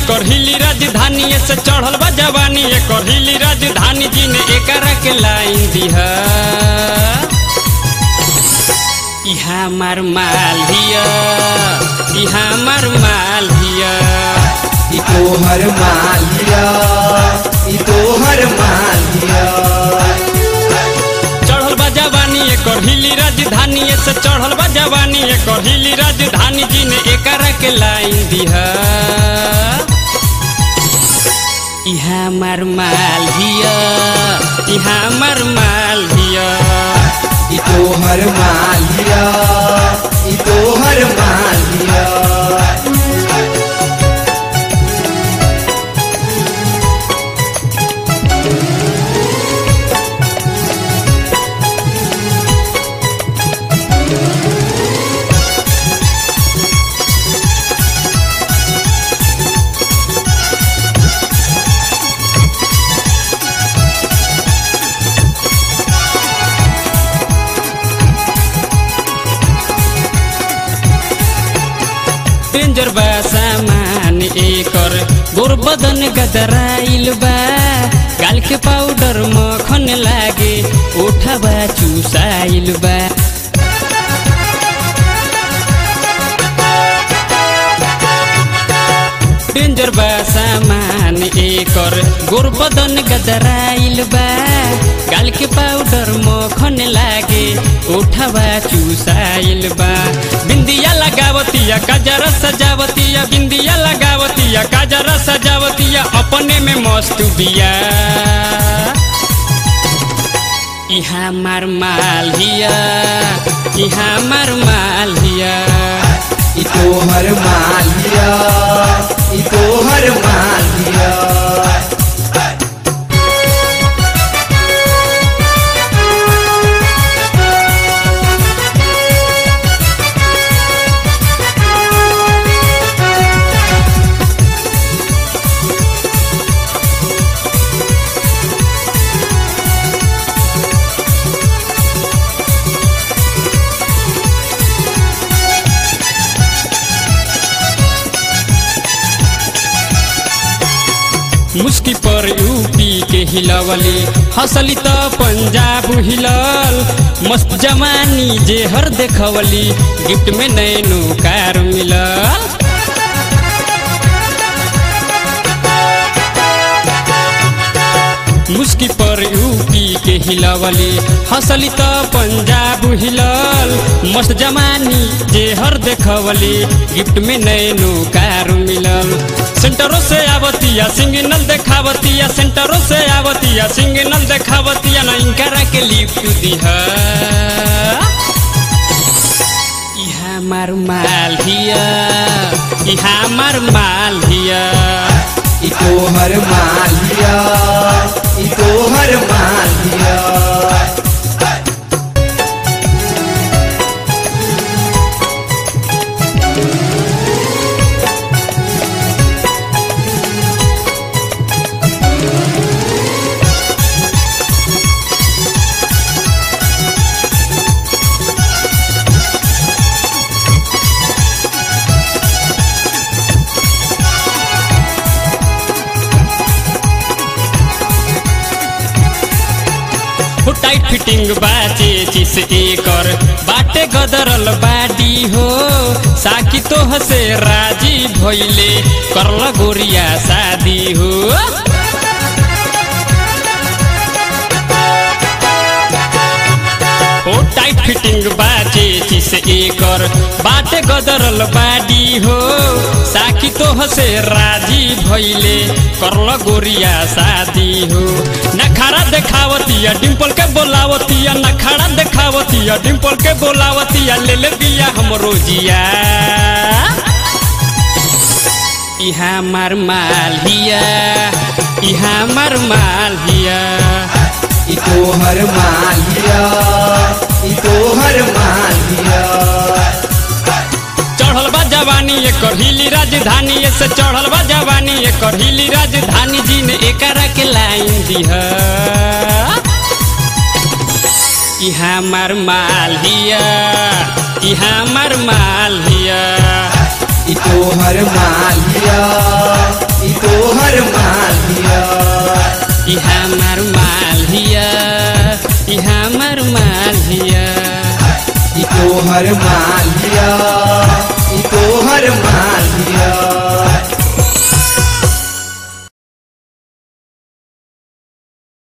एकर हिली राजधानी से चढ़ल बा जवानी एकर हिली राजधानी जी ने एकरा के लाइन दिहा इहा मार माल हिया इहा मार माल हिया ई तोहर मालिया ई तोहर मालिया चढ़ल बा जवानी एकर हिली राजधानी से चढ़ल बा जवानी एकर हिली राजधानी जी ने एकरा के लाइन दिहा इहा मार माल हिया इहा मार माल हिया ई तोहर मालिया ई तोहर मालिया डेंजर बा सामान एकर गोर बदन गदराइल बा गाल के पाउडर मखन लागे ओठबा चुसाइल बा डेंजर बा सामान एकर गोर बदन गदराइल बा गाल के पाउडर मखन लागे ओठबा चुसाइल बा बिंदिया लगावतिया काजरा सजावतिया बिंदिया लगावतिया काजरा सजावतिया अपने में मस्त बिया इहा मार माल हिया इहा मार माल हिया ई तोहर मालिया ई तोहर मालिया मुस्की पर यूपी के हिलवली हंसली त पंजाब हिलल मस्त जवानी जे हर देखवली गिफ्ट में नैनो कार मिलल मुस्की पर यूपी के हिलवली हंसली त पंजाब हिलल मस्त जमानी जे हर देखवली गिफ्ट में नैनो कार मिलल सेंटरों से आवतिया सिंगनल देखावतिया सेंटरों से आवतिया सिंगनल देखावतिया ना इनकरा के लिफ्ट दिहा इहा मार माल हिया इहा मार माल हिया ई तोहर मालिया ई तोहर मालिया हो टाइट फिटिंग बाचे चिस एकर बाटे गदरल बाडी हो साकी तो हसे राजी भइले करल गोरिया शादी हो हो टाइट फिटिंग बाचे चिस एकर बाटे गदरल बाडी हो साकी तो हसे राजी भइले करल गोरिया शादी हो नखारा देखावतिया डिम्पल के बोलावतिया नखारा देखावतिया डिम्पल के बोलावतिया ले ले बिया हमरो जिया इहा मार माल हिया इहा मार माल हिया ई तोहर मालिया ई तोहर मालिया चढ़ल बा जवानी एकर हिली राजधानी से चढ़ल बा जवानी एकर हिली राजधानी जी ने एकरा के लाइन दिहा इहा मार माल हिया इहा मार माल हिया ई तोहर मालिया ई तोहर मालिया ई तोहर मालिया ई तोहर मालिया